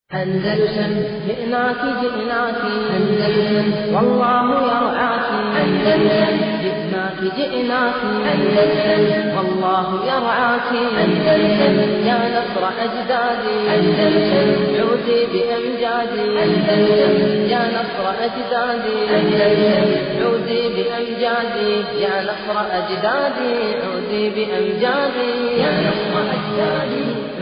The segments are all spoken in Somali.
أندلسن جئناك جئناك أندلسن والله يرعاك أندلسن جئناك جئناك أندلسن والله يرعاك أندلسن يا نصر أجدادي أندلسن عودي بأمجادي أندلسن يا نصر أجدادي أندلسن عودي بأمجادي يا نصر أجدادي عودي بأمجادي يا نصر أجدادي عودي بأمجادي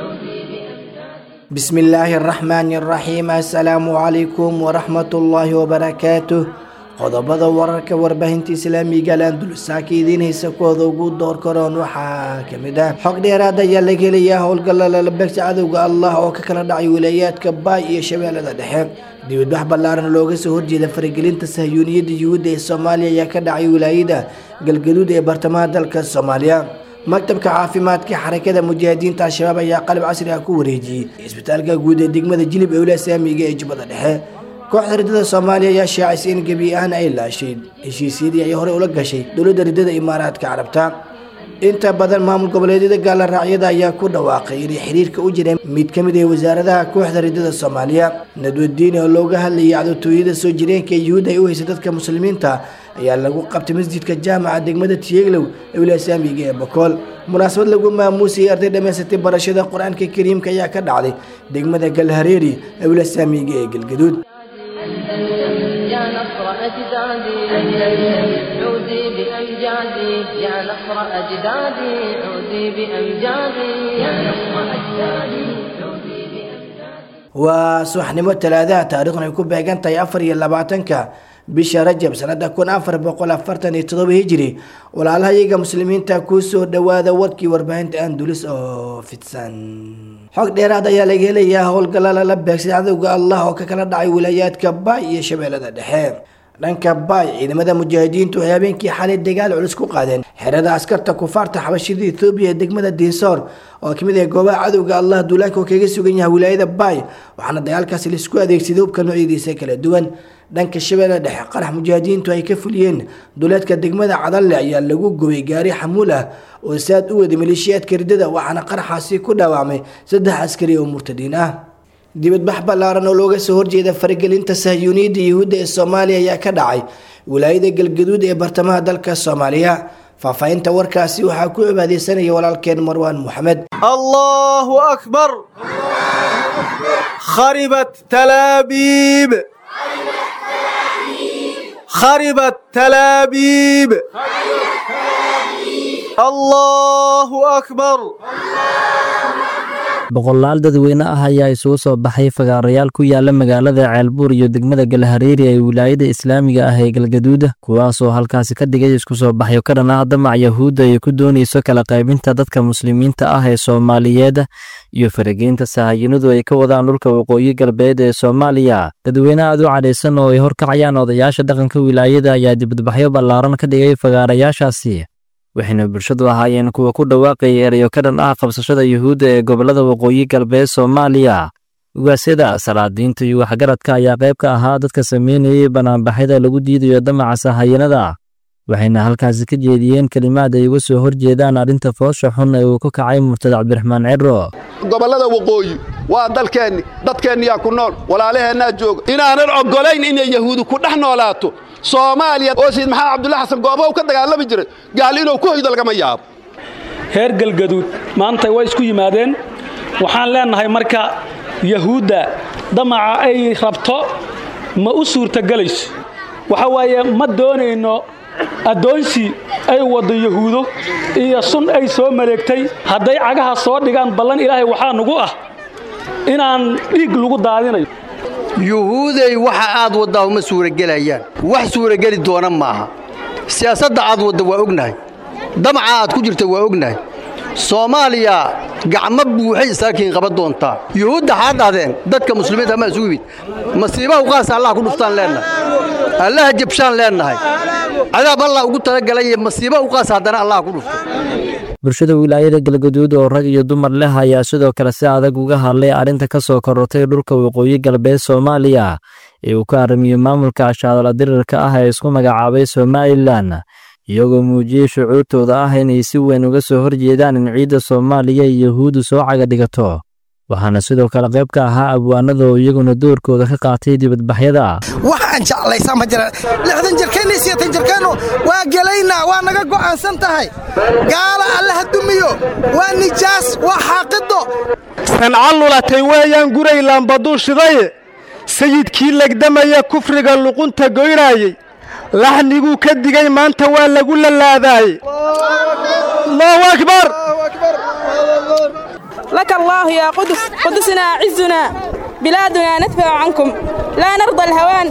بسم الله الرحمن الرحيم السلام عليكم ورحمة الله وبركاته qodobada wararka warbaahinta islaamiga landulsaaka idiin haysa kooda ugu door karoon waxaa kamid ah xog dheeraad ayaa laga helayaa howlgalla lalabegta cadowga allah oo ka kala dhacay wilaayaadka baay iyo shabeellada dhexe dibadbax ballaaran looga soo horjeeda faragelinta sahyuuniyadda yuhuudda ee soomaaliya ayaa ka dhacay wilaayada galgaduud ee bartamaha dalka soomaaliya maktabka caafimaadka xarakada mujaahidiinta al-shabaab ayaa qalab casri ah ku wareejiyey isbitaalka guud ee degmada jilib ee wilaaya saamiga ee jubbada dhexe kooxda riddada soomaaliya ayaa shaacisay in gebi ahaan ay laashay heshiisyadii ay horey ula gashay dowladda riddada imaaraadka carabta inta badan maamul goboleedyada gaala raacyada ayaa ku dhawaaqay inay xiriirka u jireen mid ka mid ah wasaaradaha kooxda riddada soomaaliya nadwadiin oo looga hadlayay cadowtooyada soo jireenka ee yuhuud ay u haysa dadka muslimiinta ayaa lagu qabtay masjidka jaamaca degmada tiyeglow ee wilaaya saamiga ee bakool munaasabad lagu maamuusayay arday dhammaysatay barashada qur-aanka kariimka ayaa ka dhacday degmada galhareeri ee wilaaya saamiga ee galgaduud أندلسن يا نصر أجدادي أندلسن عودي بأمجادي يا نصر أجدادي عودي بأمجادي يا نصر أجدادي عودي بأمجادي waa subaxnimo talaadaha taariikhuna ay ku beegan tahay afar iyo labaatanka bisha rajab sanada kun afar boqol afartan iyo todoba hijiri walaalaha iyaga muslimiinta kusoo dhawaada warkii warbaahinta andulis oo fidsan xog dheeraad ayaa laga helayaa howlgalla lala beegsay cadowga allah oo ka kala dhacay wilaayaadka baay iyo shabeellada dhexe dhanka baay ciidamada mujaahidiintu waxay habeenkii xalay dagaal culus ku qaadeen xerada askarta kufaarta xabashida ethoobiya ee degmada diinsoor oo kamid ah goobaha cadowga allah duulaanka oo kaga sugan yahay wilaayada baay waxaana dagaalkaasi laisku adeegsaday hubka noocyadiisa kala duwan dhanka shabeelle dhexe qarax mujaahidiintu ay ka fuliyeen duleedka degmada cadalle ayaa lagu gubay gaari xamuul ah oo saad u waday maleeshiyaadka riddada waxaana qaraxaasi ku dhaawacmay saddex askari oo murtadiin ah dibadbax ballaaran oo looga soo horjeeda faragelinta sahyuuniyadda yuhuudda ee soomaaliya ayaa ka dhacay wilaayada galgaduud ee bartamaha dalka soomaaliya faahfaahinta warkaasi waxaa ku cibaadeysanaya walaalkeen marwaan moxamed الله أكبر خربت تلابيب خربت تلابيب الله أكبر boqolaal dadweyne ah ayaa isugu soo baxay fagaarayaal ku yaala magaalada ceelbuur iyo degmada galhareeri ee wilaayada islaamiga ah ee galgaduuda kuwaasoo halkaasi ka dhigay isku soo baxyo ka dhan ah damac yahuudda ay ku doonayso kala qaybinta dadka muslimiinta ah ee soomaaliyeed iyo farageynta sahayinadu ay ka wadaan dhulka waqooyi galbeed ee soomaaliya dadweyne aad u cadhaysan oo ay horkacayaan odayaasha dhaqanka wilaayada ayaa dibadbaxyo ballaaran ka dhigay fagaarayaashaasi waxayna bulshadu ahaayeen kuwa ku dhawaaqaya erayo ka dhan ah qabsashada yuhuudda ee gobollada waqooyi galbeed soomaaliya ugaasyada salaadiinta iyo waxgaradka ayaa qayb ka ahaa dadka sameynayay banaanbaxyada lagu diidayo damaca sahayanada waxayna halkaasi ka jeediyeen kelimaad ay uga soo horjeedaan arrinta foosha xun ee uu ku kacay murtad cabdiraxmaan ciro gobollada waqooyi waa dalkeenni dadkeenniyaa ku nool walaalaheennaa jooga inaanan oggolayn inay yahuudi ku dhex noolaato soomaaliya oo sayid maxamed cabdulla xasan goobahu ka dagaalami jiray gaal inuu ku hoydo lagama yaabo reer galgaduud maanta way isku yimaadeen waxaan leennahay marka yahuudda damaca ay rabto ma u suurtagelayso waxa waaye ma doonayno addoonsi ay waddo yahuudo iyo sun ay soo maleegtay hadday cagaha soo dhigaan ballan ilaahay waxaa nugu ah inaan dhiig lagu daadinayo yuhuuday waxa aad waddaa uma suuragelayaan wax suurageli doona maaha siyaasadda aad wadda waa ognahay damaca aad ku jirta waa ognahay soomaaliya gacmo buuxay isaakiin qaban doontaa yuhuudda xaad dhahdeen dadka muslimiinta ama isugu yimid masiibaha uqaasa allah ku dhuftaan leennahay allaha jabshaan leennahay cadaab allah ugu talagalay masiiba uqaas haddana allah ku dhufto bulshada wilaayada galgaduud oo rag iyo dumar leh ayaa sidoo kale si adag uga hadlay arrinta ka soo korortay dhulka waqooyi galbeed soomaaliya ee uu ka aramiyo maamulka ashaadola dirirka ah ee isku magacaabay somalilan iyagoo muujiyey shucuurtooda ah inay si weyn uga soo horjeedaan in ciidda soomaaliya iyo yahuuddu soo caga dhigato waxaana sidoo kale qayb ka ahaa abwaanada oo iyaguna doorkooda ka qaatay dibadbaxyada ah waxaan jeclaysaa ma jira lixdan jirkeenna iyo sideetan jirkeennu waa gelaynaa waa naga go'aansan tahay gaala allaha dumiyo waa nijaas waa xaaqido sancalulatay weeyaan guray laambaduu shidaye sayidkii legdamaya kufriga luqunta goynaayey laxniguu ka digay maanta waa lagu lalaadaayey allahu akbar لك الله يا قدس قدسنا عزنا بلادنا ندفع عنكم لا نرضى الهوان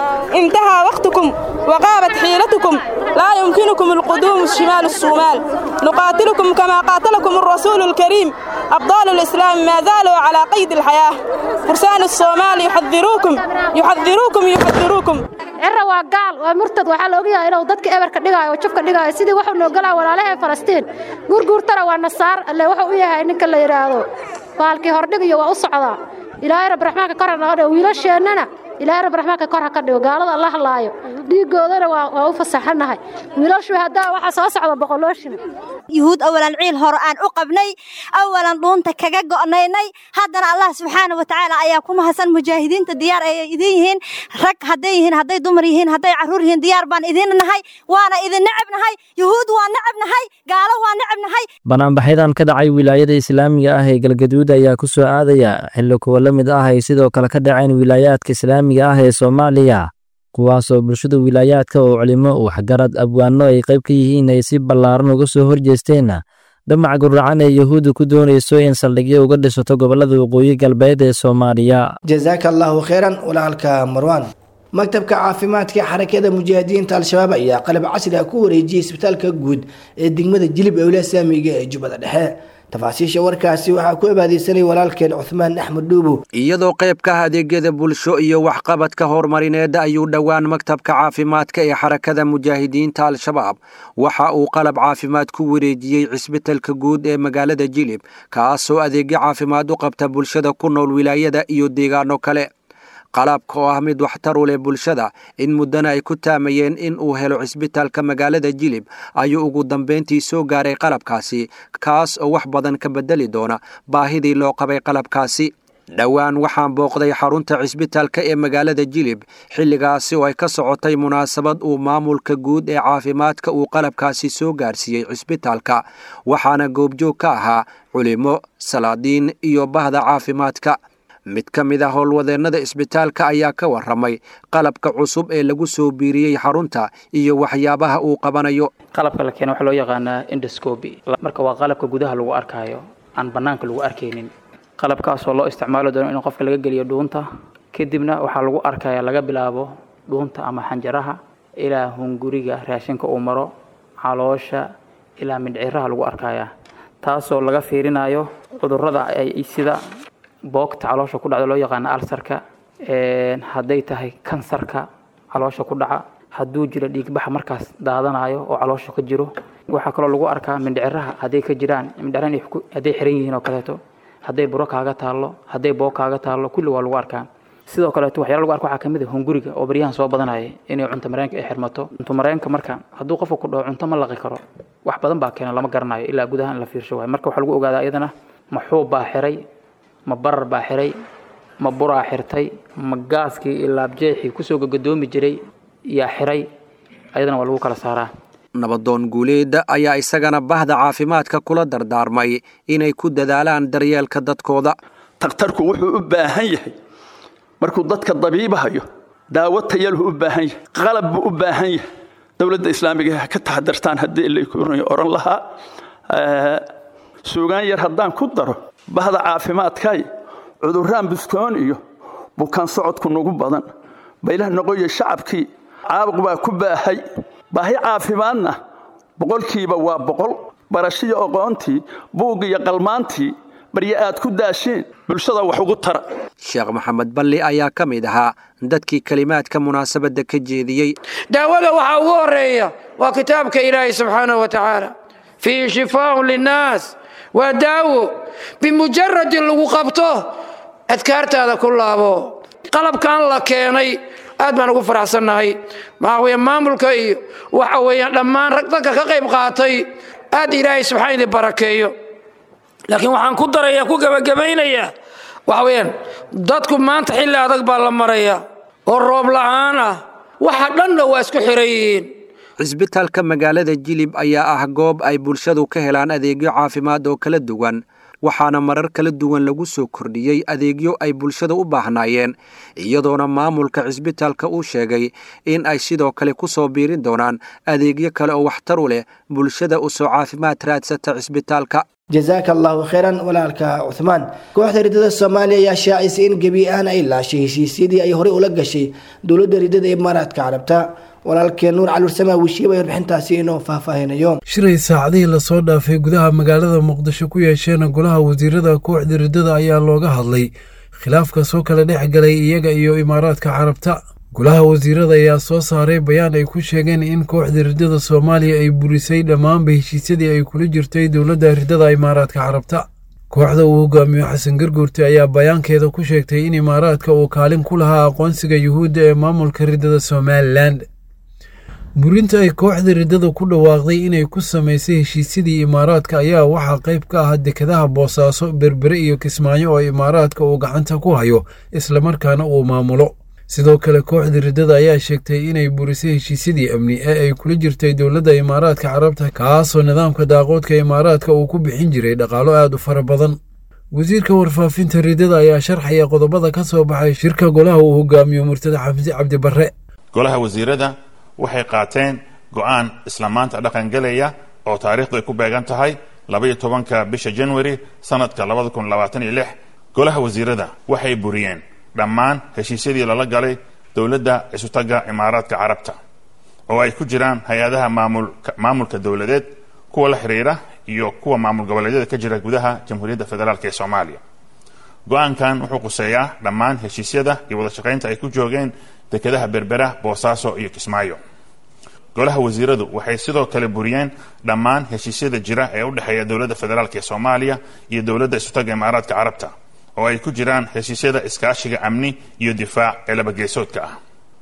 انتهى وقتكم وغابت حيلتكم لا يمكنكم القدوم الشمال الصومال نقاتلكم كما قاتلكم الرسول الكريم أبطال الإسلام ما زالوا على قيد الحياة فرسان الصومال يحذروكم يحذروكم يحذروكم cira waa gaal waa murtad waxaa la ogyahay inuu dadka eberka dhigaayo oo jufka dhigaayo sidii wuxuu noo galaa walaalaha ee falastiin guurguurtana waa nasaar alle wuxuu u yahay ninka la yidhaahdo baalkii hordhigiyo waa u socdaa ilaahay rabbi raxmaanka kor ha naga dhigo wiilasheennana ilaahay rabbi raxmaanka kor ha ka dhigo gaalada alla halaayo dhiigoodana waa u fasaxanahay wiilashu haddaa waxaa soo socda boqolooshina yuhuud awalan ciil hore aan u qabnay awalan dhuunta kaga go'naynay haddana allah subxaana wa tacaala ayaa ku mahadsan mujaahidiinta diyaar ay idin yihiin rag hadday yihiin hadday dumar yihiin hadday carruur yihiin diyaar baan idin nahay waana idin necab nahay yuhuud waa necab nahay gaalo waa necab nahay banaanbaxyadan ka dhacay wilaayada islaamiga ah ee galgaduud ayaa ku soo aadaya xilli kuwa la mid ah ay sidoo kale ka dhaceen wilaayaadka islaamiga ah ee soomaaliya kuwaasoo bulshada wilaayaadka oo culimo waxgarad abwaano ay qayb ka yihiin ay si ballaaran uga soo horjeesteen damac guracan ee yuhuudda ku doonayso in saldhigyo uga dhisato gobollada waqooyi galbeed ee soomaaliya jazaaka allaahu kheyran walaalka marwaan maktabka caafimaadka xarakada mujaahidiinta al-shabaab ayaa qalab casri ah ku wareejiyey isbitaalka guud ee degmada jilib owla saamiga ee jubbada dhexe tafaasiisha warkaasi waxaa ku abaadeysanay walaalkeen cuhmaan axmed dhuubow iyadoo qayb ka ah adeegyada bulsho iyo waxqabadka horumarineed ayuu dhowaan maktabka caafimaadka ee xarakada mujaahidiinta al-shabaab waxa uu qalab caafimaad ku wareejiyey cisbitalka guud ee magaalada jilib kaasoo adeegyo caafimaad u qabta bulshada ku nool wilaayada iyo deegaano kale qalabka oo ah mid waxtar u leh bulshada in muddana ay ku taamayeen in uu helo cisbitaalka magaalada jilib ayuu ugu dambayntii soo gaaray qalabkaasi kaas oo wax badan ka bedeli doona baahidii loo qabay qalabkaasi dhowaan waxaan booqday xarunta cisbitaalka ee magaalada jilib xilligaasi oo ay ka socotay munaasabad uu maamulka guud ee caafimaadka uu qalabkaasi soo gaarsiiyey cisbitaalka waxaana goobjoog ka ahaa culimo salaadiin iyo bahda caafimaadka mid ka mid a howlwadeennada isbitaalka ayaa ka warramay qalabka cusub ee lagu soo biiriyey xarunta iyo waxyaabaha uu qabanayo qalabka la keena waxaa loo yaqaanaa indoscobi marka waa qalabka gudaha lagu arkaayo aan bannaanka lagu arkaynin qalabkaasoo loo isticmaali doono in qofka laga geliyo dhuunta kadibna waxaa lagu arkaya laga bilaabo dhuunta ama xanjaraha ilaa hunguriga raashinka uu maro caloosha ilaa mindhciraha lagu arkaya taasoo laga fiirinayo cudurrada ay sida boogta caloosha ku dhacda loo yaqaano alsarka hadday tahay kansarka caloosha ku dhaca hadduu jiro dhiigbaxa markaas daadanayo oo caloosha ka jiro waxaa kaloo lagu arkaa mindhiciraha hadday ka jiraan mindhiciraha hadday xiran yihiin oo kaleeto hadday buro kaaga taallo hadday boog kaaga taallo kulli waa lagu arkaa sidoo kaleeto waxyaala lagu arka waxaa kamid ah hunguriga oo baryahan soo badanaya inay cunto mareenka ay xirmato cunto mareenka marka hadduu qofka ku dhaho cunto ma laqi karo wax badan baa keena lama garanayo ilaa gudaha in la fiirsho waayo marka waxaa lagu ogaadaa iyadana maxuub baa xiray ma barar baa xiray ma buraa xirtay ma gaaskii iyo laabjeexii kusoo gagadoomi jiray yaa xiray ayadana waa lagu kala saaraa nabadoon guuleedda ayaa isagana bahda caafimaadka kula dardaarmay inay ku dadaalaan daryeelka dadkooda takhtarku wuxuu u baahan yahay markuu dadka dabiibahayo daawo tayalhu u baahan yahay qalab buu u baahan yahay dowladda islaamiga ha ka taxadartaan haddii laykuna oran lahaa suugaan yar haddaan ku daro bahda caafimaadkay cudurraan buskoon iyo bukaan socodku nagu badan baylah noqoyo shacabkii caabuq baa ku baahay baahi caafimaadna boqolkiiba waa boqol barashiyo aqoontii buug iyo qalmaantii barye aad ku daasheen bulshada wax ugu tara sheekh maxamed balli ayaa ka mid ahaa dadkii kelimaadka munaasabadda ka jeediyey daawada waxaa ugu horeeya waa kitaabka ilaahi subxaanahu wa tacaala fiihi shifaaun linnaas waa daawo bimujaradin lagu qabto adkaartaada ku laabo qalabkan la keenay aad baan ugu faraxsannahay maxaa weeye maamulka iyo waxa weeyaan dhammaan rag dadka ka qayb qaatay aad ilaahay subxaan idin barakeeyo laakiin waxaan ku darayaa ku gebagabaynayaa waxa weeyaan dadku maanta xilli adag baa la marayaa oo roob la'aan ah waxa dhanna waa isku xiran yihiin cisbitaalka magaalada jilib ayaa ah goob ay bulshadu ka helaan adeegyo caafimaad oo kala duwan waxaana marar kala duwan lagu soo kordhiyey adeegyo ay bulshada u baahnaayeen iyadoona maamulka cisbitaalka uu sheegay in ay sidoo kale ku soo biirin doonaan adeegyo kale oo waxtar u leh bulshada u soo caafimaad raadsata cisbitaalka jazaaka allahu khayran walaalka cuhmaan kooxda riddada soomaaliya ayaa shaacisay in gebi ahaan ay laashay heshiisyadii ay horey ula gashay dowladda riddada imaaraadka carabta walaalkeen nuur caluursama wishiiba warbixintaasi inoo faahfaahinayo shiray saacadihii lasoo dhaafay gudaha magaalada muqdisho ku yeesheen golaha wasiirada kooxda riddada ayaa looga hadlay khilaafka soo kala dhex galay iyaga iyo imaaraadka carabta golaha wasiirada ayaa soo saaray bayaan ay ku sheegeen in kooxda riddada soomaaliya ay burisay dhammaanba heshiisyadii ay kula jirtay dowladda riddada imaaraadka carabta kooxda uu hogaamiyo xasan garguurte ayaa bayaankeeda ku sheegtay in imaaraadka uu kaalin ku lahaa aqoonsiga yuhuudda ee maamulka riddada somalilan burinta ay kooxda riddada ku dhawaaqday inay ku samaysay heshiisyadii imaaraadka ayaa waxaa qayb ka ah dekadaha boosaaso berbere iyo kismaayo oo imaaraadka uu gacanta ku hayo islamarkaana uu maamulo sidoo kale kooxda riddada ayaa sheegtay inay burisay heshiisyadii amni ee ay kula jirtay dowladda imaaraadka carabta kaasoo nidaamka daaqoodka imaaraadka uu ku bixin jiray dhaqaalo aad u fara badan wasiirka warfaafinta riddada ayaa sharxaya qodobada ka soo baxay shirka golaha uu hogaamiyo murtada xamsi cabdi barre golaha wasiirada waxay qaateen go'aan isla maanta dhaqangelaya oo taariikhdu ay ku beegan tahay labaiyo tobanka bisha januari sannadka labada kun labaatan iyo lix golaha wasiirada waxay buriyeen dhammaan heshiisyadii lala galay dowladda isutaga imaaraadka carabta oo ay ku jiraan hay-adaha maamulka dowladeed kuwa la xiriira iyo kuwa maamul goboleedyada ka jira gudaha jamhuuriyadda federaalk ee soomaaliya go-aankan wuxuu quseeyaa dhammaan heshiisyada iyo wada shaqaynta ay ku joogeen dekedaha berbera boosaaso iyo kismaayo golaha wasiiradu waxay sidoo kale buriyeen dhammaan heshiisyada jira ee u dhexeeya dowladda federaalk ee soomaaliya iyo dowladda isutaga imaaraadka carabta oo ay ku jiraan heshiisyada iskaashiga amni iyo difaac ee labageesoodka ah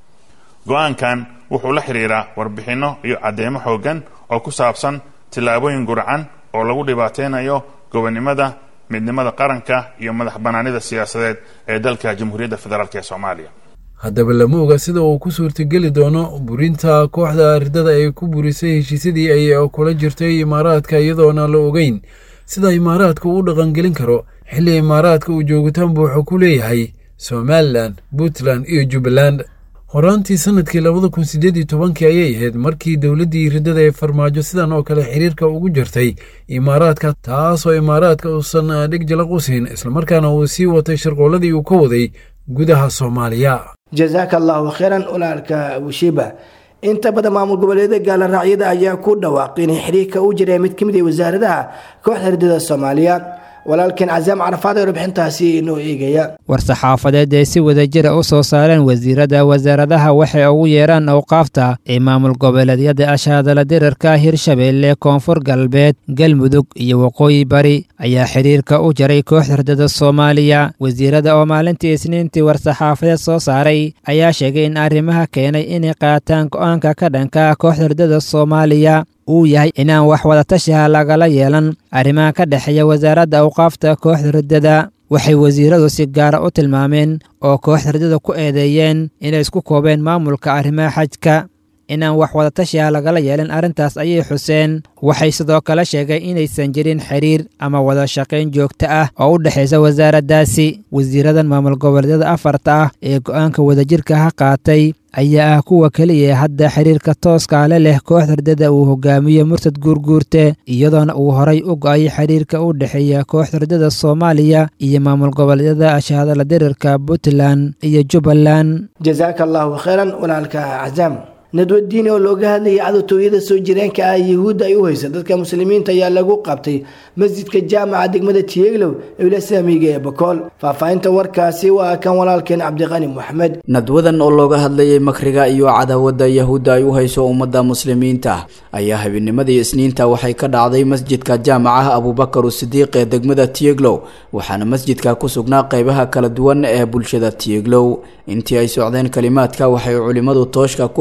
go-aankan wuxuu la xidhiiraa warbixinno iyo caddeemo xooggan oo ku saabsan tillaabooyin gurcan oo lagu dhibaateynayo gobonnimada midnimada qaranka iyo madax bannaanida siyaasadeed ee dalka jamhuuriyadda federaalk ee soomaaliya haddaba lama oga sida uu ku suurtageli doono burinta kooxda riddada ay ku burisay heshiisyadii ay kula jirtay imaaraadka iyadoona la ogeyn sida imaaraadka uu dhaqangelin karo xilli imaaraadka uu joogitaan buuxu ku leeyahay somalilan puntland iyo jubbaland horaantii sanadkii labada kun siddeed iyo tobankii ayay ahayd markii dowladdii riddada ee farmaajo sidan oo kale xiriirka ugu jirtay imaaraadka taasoo imaaraadka uusan dhig jalaq u siin islamarkaana uu sii watay sharqooladii uu ka waday gudaha soomaaliya jazaaka allahu khayran walaalka wishiba inta badan maamul goboleeda gaala raacyada ayaa ku dhawaaqay inay xiriirka u jireen mid ka mid ah wasaaradaha kooxda riddada soomaaliya walaalkeen casaam carafaad ee warbixintaasi inoo eegaya war-saxaafadeed ay si wadajira u soo saareen wasiirada wasaaradaha waxay ugu yeeraan awqaafta ee maamul goboleedyada ashaadala dirarka hirshabeelle koonfur galbeed galmudug iyo waqooyi bari ayaa xidhiirka u jaray kooxda riddada soomaaliya wasiirada oo maalintii isniintii war-saxaafadeed soo saaray ayaa sheegay in arrimaha keenay inay qaataan go'aanka ka dhanka kooxda riddada soomaaliya uu yahay inaan wax wadatashiha lagala yeelan arrimaha ka dhexeeya wasaaradda awqaafta kooxda riddada waxay wasiiradu si gaara u tilmaameen oo kooxda riddada ku eedeeyeen inay isku koobeen maamulka arrimaha xajka inaan wax wadatashiha lagala yeelan arrintaas ayay xuseen waxay sidoo kale sheegay inaysan jirin xiriir ama wada shaqayn joogto ah oo u dhexaysa wasaaraddaasi wasiiradan maamul goboleedyada afarta ah ee go'aanka wadajirka ha qaatay ayaa ah kuwa keliya hadda xiriirka tooskaale leh kooxda riddada uu hogaamiyo murtad guurguurte iyadoona uu horay u go'ay xiriirka u dhexeeya kooxda riddada soomaaliya iyo maamul goboleedyada ashaadala dirirka puntland iyo jubbaland jazaaka allahu khayran walaalka casaam nadwadiini oo looga hadlayay cadowtooyada soo jireenka ah yuhuudda ay u haysa dadka muslimiinta ayaa lagu qabtay masjidka jaamaca degmada tiyeglow ee wilasaamiga ee bakool faahfaahinta warkaasi waa kan walaalkeen cabdiqani moxamed nadwadan oo looga hadlayay makriga iyo cadaawadda yahuudda ay u hayso ummadda muslimiinta ayaa habeennimadii isniinta waxay ka dhacday masjidka jaamacaha abubakar usidiiq ee degmada tiyeglow waxaana masjidka ku sugnaa qeybaha kala duwan ee bulshada tiyeglow intii ay socdeen kalimaadka waxay culimmadu tooshka ku efeeyeen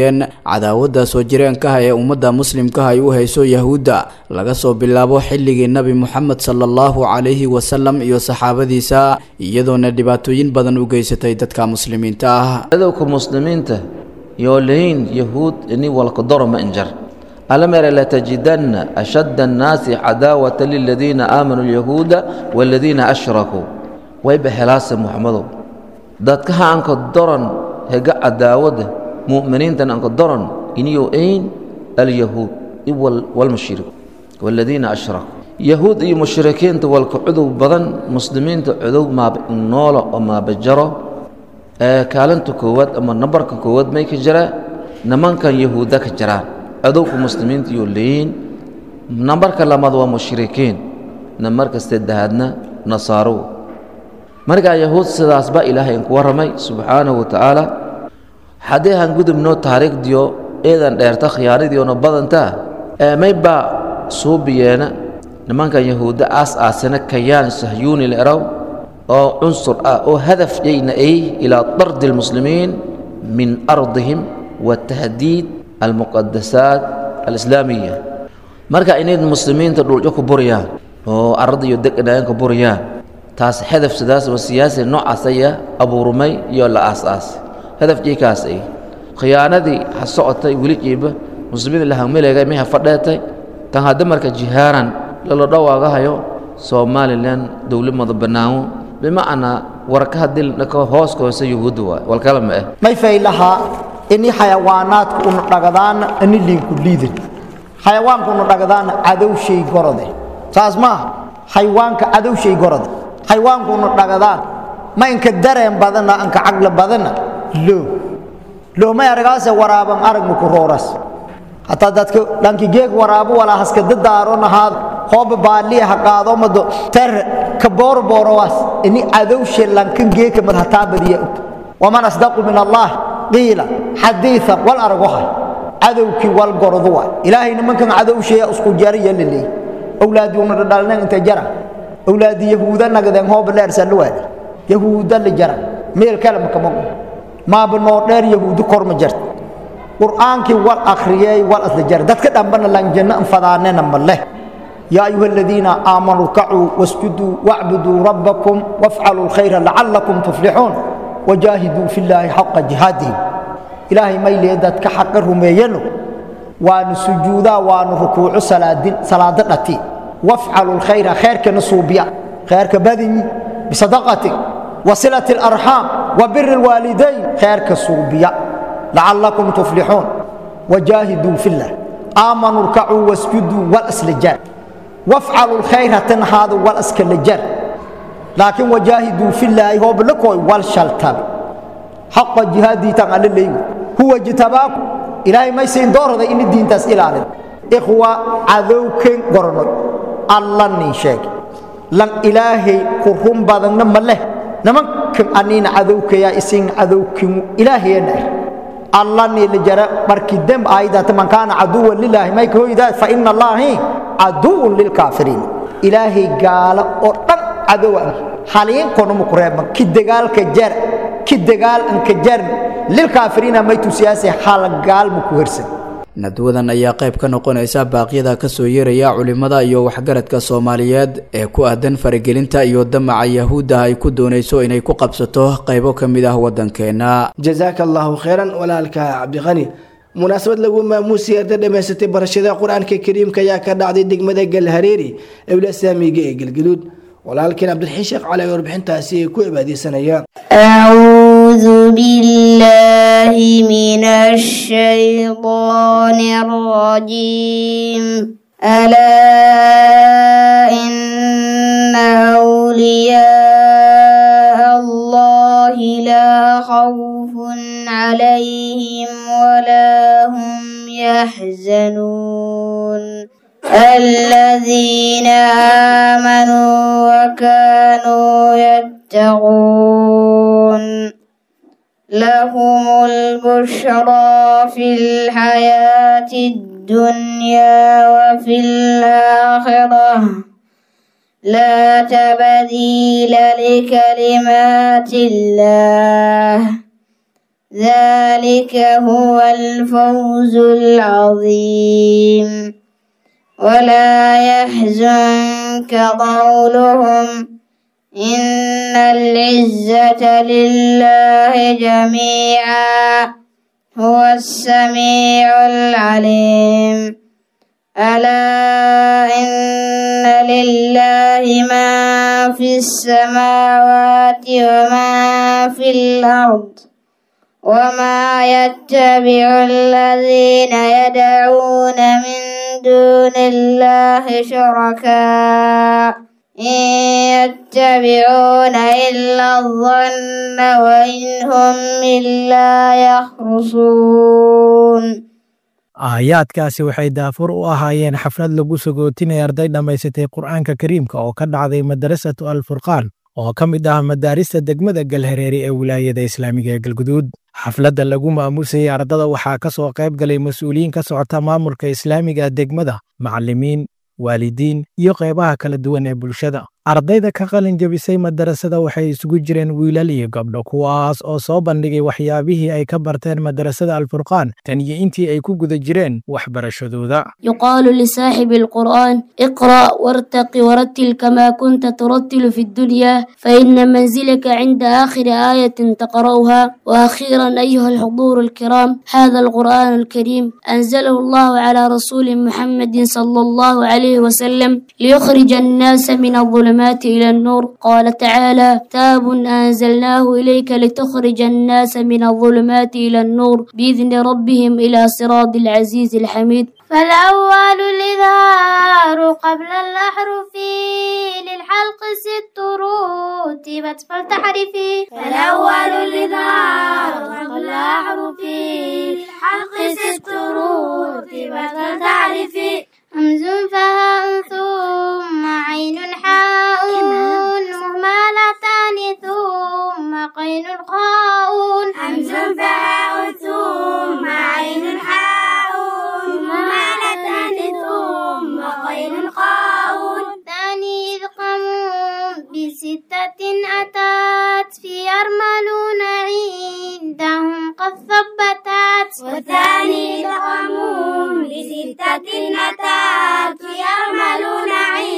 sheegeen cadaawadda soo jireenkaha ee ummadda muslimkaha ay u hayso yahuudda laga soo bilaabo xilligii nebi moxamed sala allahu calayhi wasalam iyo saxaabadiisa iyadoona dhibaatooyin badan u geysatay dadka muslimiinta ah cadowka muslimiinta yoo lahayn yahuud ini walkadoro ma injar alamere latajidanna ashadda annaasi cadaawata liladiina aamanuu alyahuuda waaladiina ashrakuu wayba helaase muxamadow dadkaha anka doran hega cadaawada mu'miniintan anka doran iniyo ayn alyahuud walmushrik waaladiina ashrakuu yahuud iyo mushrikiinta walka cudow badan muslimiinta cudow maabnoolo oo maabajaro ee kaalinta koowaad ama nambarka koowaad may ka jiraa nimankan yahuudda ka jiraan codowka muslimiinta iyo leeyiin nambarka labaad waa mushrikiin nambarka saddexaadna nasaaro markaa yahuud sidaas baa ilaahay inku warramay subxaanahu wa tacaala haddii han gudubno taariikhdiyo eedan dheerta khiyaanadiiona badantaa ee maybaa suubiyeena nimankan yahuudda aas aasina kayaan sahyuuni leeraw oo cunsur ah oo hadaf yayna ay ilaa dardi almuslimiin min ardihim wa tahdiid almuqadasaat alislaamiya marka inayd muslimiinta dhulco ku buriyaan oo arada iyo deganaayan ku buriyaan taas hadaf sidaas oo siyaasi noocaas aya abuurmay iyo la aas-aas hadafkiikaas ay khiyaanadii ha socotay weli jiiba muslimiinta lahameleegay may ha fadheetay tan hadda marka jihaaran lala dhawaagahayo somalilan dowlad mada banaamo bimacnaa warka hadii dhako hooska hoose yuhuudda waay walkala ma ah may faylahaa ini xayawaanaadku unu dhagadaana ini liinku liidin xayawaanku unu dhagadaana cadowshay gorode saas maaha xayawaanka cadowshay gorode xayawaanku unu dhagadaan ma inka dareen badana anka caqli badana loo loo may aragaase waraaban aragnu ku rooras hataa dadka dhankigeeg waraabo walaa haskada daaronahaad hooba baaliya ha qaado mado ter ka boorboorowaas ini cadowshe lankan geeka mad hataa badiya waman asdaqu min allah qiila xadiiثa wal argohay cadowkii wal gordu waay ilaahay nimankan cadowsheeya isku jariya laleey awlaadii una dhadhalneen inta jara awlaadii yahuuda nagadeen hooba dheersan waadi yahuuda la jara meel kale makama maaba noo dheer yahuudi korma jarta qur'aankii wal akhriyey wal asla jara dadka dhambana lan janno anfadaanena ma leh يا أيها الذين آمنوا اركعوا واسجدوا واعبدوا ربكم وافعلوا الخير لعلكم تفلحون وجاهدوا في الله حق جهاده إلهي ما يليدت كحق رميينو وان سجودا وان ركوع صلاة صلاة نتي وافعلوا الخير خير كنصوبيا خير كبدني بصدقتك وصلة الأرحام وبر الوالدين خير كصوبيا لعلكم تفلحون وجاهدوا في الله آمنوا اركعوا واسجدوا والأسلجان وافعلوا الخير تنهضوا والأسكلجان لكن وجاهدوا في الله هو بلكوي والشلتاب حق جهادي تعالى اللي هو جتباكم إلهي ما يسين دور هذا إن الدين تسئل عليه إخوة عذوك قرنوا الله نيشاك لن إلهي كرهم بعضنا مله نمك أنين عذوك يا إسين عذوك إلهي نار الله ني لجرا مركي دم آيدات من كان عدوا لله ما يكون فإن الله عدو للكافرين إلهي قال أردن عدوا حاليا كونوا مقربا كدقال كجر كدقال انكجر للكافرين ما يتسياسي حال قال مكورسن nadwadan ayaa qayb ka noqonaysa baaqyada ka soo yeeraya culimmada iyo waxgaradka soomaaliyeed ee ku aadan faragelinta iyo damaca yahuudda ay ku doonayso inay ku qabsato qaybo ka mid ah waddankeena jazaaka allahu khayran walaalka cabdiqani munaasabad lagu maamuusay arda dhammaysatay barashada qur-aanka kariimka ayaa ka dhacday degmada galhareeri ee wilasaamiga ee galgaduud walaalkeen cabdilxiin sheekh cali ay warbixintaasi ay ku cibaadeysanayaan أعوذ بالله من الشيطان الرجيم ألا إن أولياء الله لا خوف عليهم ولا هم يحزنون الذين آمنوا وكانوا يتقون لهم البشرى في الحياة الدنيا وفي الآخرة لا تبديل لكلمات الله ذلك هو الفوز العظيم ولا يحزنك قولهم إن العزة لله جميعا هو السميع العليم ألا إن لله ما في السماوات وما في الأرض وما يتبع الذين يدعون من دون الله شركاء إن يتبعون إلا الظن وإن هم إلا يخرصون aayaadkaasi waxay daafur u ahaayeen xaflad lagu sagootinaya arday dhammaysatay qur'aanka kariimka oo ka dhacday madarasatu alfurqaan oo ka mid ah madaarista degmada galhareeri ee wilaayada islaamiga ee galguduud xafladda lagu maamusayay ardada waxaa ka soo qayb galay mas-uuliyiin ka socota maamulka islaamiga degmada macallimiin waalidiin iyo qaybaha kala duwan ee bulshada ardayda ka qalin jebisay madarasada waxay isugu jireen wiilal iyo gabdho kuwaas oo soo bandhigay waxyaabihii ay ka barteen madarasada alfurqaan tan iyo intii ay ku guda jireen waxbarashadooda يقال لصاحب القرآن اقرأ وارتق ورتل كما كنت ترتل في الدنيا فإن منزلك عند آخر آية تقرأها وأخيرا أيها الحضور الكرام هذا القرآن الكريم أنزله الله على رسول محمد صلى الله عليه وسلم ليخرج الناس من الظلمات إلى النور قال تعالى كتاب أنزلناه إليك لتخرج الناس من الظلمات إلى النور بإذن ربهم إلى صراط العزيز الحميد فالأول الإظهار قبل الأحرف للحلق ست رتبت فلتحرفي فالأول الإظهار قبل الأحرف للحلق ست رتبت فلتحرفي همز فهاء ثم عين حاء مهملتان ثم قين خاء همز فهاء ثم عين حاء مهملتان ثم قين خاء ثاني إذقام بستة أتت في يرملون عندهم قد ثبتت والثاني إذقام بستة أتت في يرملون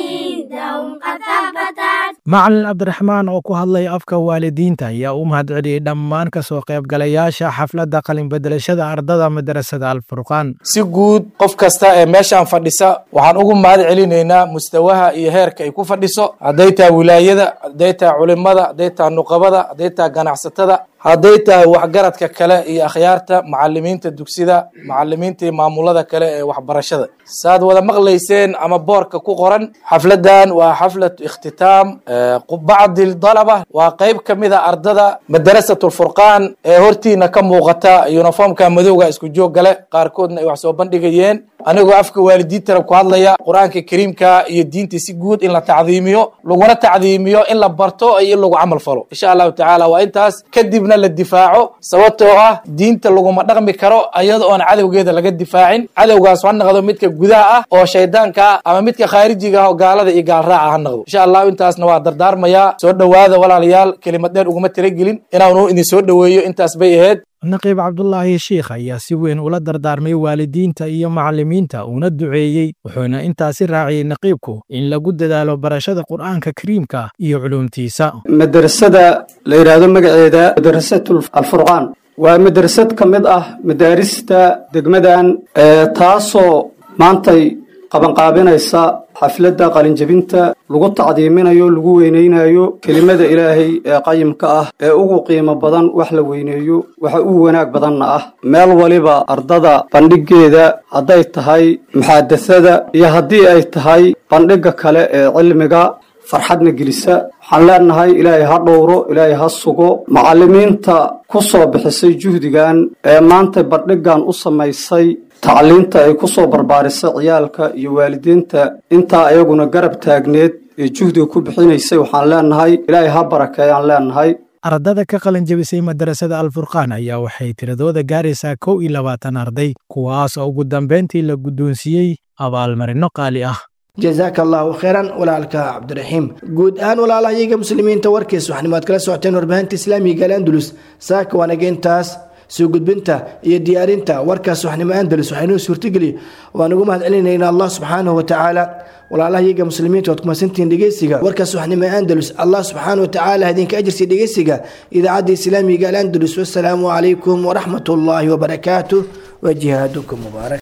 عندهم قد ثبتت macalin cabdiraxmaan oo ku hadlay afka waalidiinta ayaa u mahadceliyey dhammaan ka soo qaybgalayaasha xafladda qalinbedelashada ardada madarasada alfurqaan si guud qof kasta ee meeshaan fadhisa waxaan ugu mahad celinaynaa mustawaha iyo heerka ay ku fadhiso hadday tahay wilaayada hadday tahay culimada hadday tahay nuqabada hadday tahay ganacsatada hadday tahay waxgaradka kale iyo akhyaarta macalimiinta dugsida macalimiinta iyo maamulada kale ee waxbarashada saad wada maqlayseen ama boorka ku qoran xafladan waa xaflatu ikhtitaam bacdi dalaba waa qeyb ka mid a ardada madarasat lfurqaan ee hortiina ka muuqata uniformka madowga isku joog gale qaarkoodna ay wax soo bandhigayeen anigoo afka waalidiintana ku hadlaya qur-aanka kariimka iyo diinta si guud in la tacdiimiyo laguna tacdiimiyo in la barto iyo in lagu camal falo insha allahu tacaala waa intaas kadibna la difaaco sababtoo ah diinta laguma dhaqmi karo iyada oon cadowgeeda laga difaacin cadowgaas ha noqdo midka gudaha ah oo shaydaanka ah ama midka khaarijiga ah oo gaalada iyo gaalraaca ha noqdo insha allahu intaasna waa dardaarmayaa soo dhowaada walaalayaal kelimad dheer uguma talagelin inaanu idin soo dhoweeyo intaas bay ahayd naqiib cabdulaahi shiikh ayaa si weyn ula dardaarmay waalidiinta iyo macallimiinta uuna duceeyey wuxuuna intaasi raaciyey naqiibku in lagu dadaalo barashada qur'aanka kariimka iyo culuumtiisa madrasada la yidhaahdo magaceeda madrasatu alfurqaan waa madrasad ka mid ah madaarista degmadan taasoo maantay qabanqaabinaysa xafladda qalinjebinta lagu tacdiiminayo lagu weynaynayo kelimada ilaahay ee qayimka ah ee ugu qiimo badan wax la weyneeyo waxa ugu wanaag badanna ah meel waliba ardada bandhigeeda hadday tahay muxaadasada iyo haddii ay tahay bandhigga kale ee cilmiga farxadna gelisa waxaan leenahay ilaahay ha dhowro ilaahay ha sugo macallimiinta ku soo bixisay juhdigan ee maanta bandhiggan u samaysay tacliinta ay ku soo barbaarisay ciyaalka iyo waalidiinta intaa ayaguna garab taagneed ee juhdiga ku bixinaysay waxaan leenahay ilaahay ha barakeeyaan leenahay ardada ka qalin jebisay madarasada alfurqaan ayaa waxay tiradooda gaaraysaa kow iyo labaatan arday kuwaas oo ugu dambayntii la guddoonsiiyey abaalmarino qaali ah jazaaka allahu khayran walaalka cabdiraxiim guud ahaan walaalahayaga muslimiinta warkiis waxnimaad kala socoteen warbaahinta islaamiga al andalus saaka waanageentaas soo gudbinta iyo diyaarinta warkaas waxnimo andalus waxaynoo suurtageliya waan ugu mahad celinaynaa allah subxaanahu watacaala walaalaha iyaga muslimiinta waad kumasantihiin dhegeysiga warkaas waxnimo andalus allah subxaanahu watacaala idinka ajirsiya dhegeysiga idaacadda islaamiga al andalus wasalaamu calaykum waraxmat ullaahi wabarakaatuh wa jihaadukum mubaarak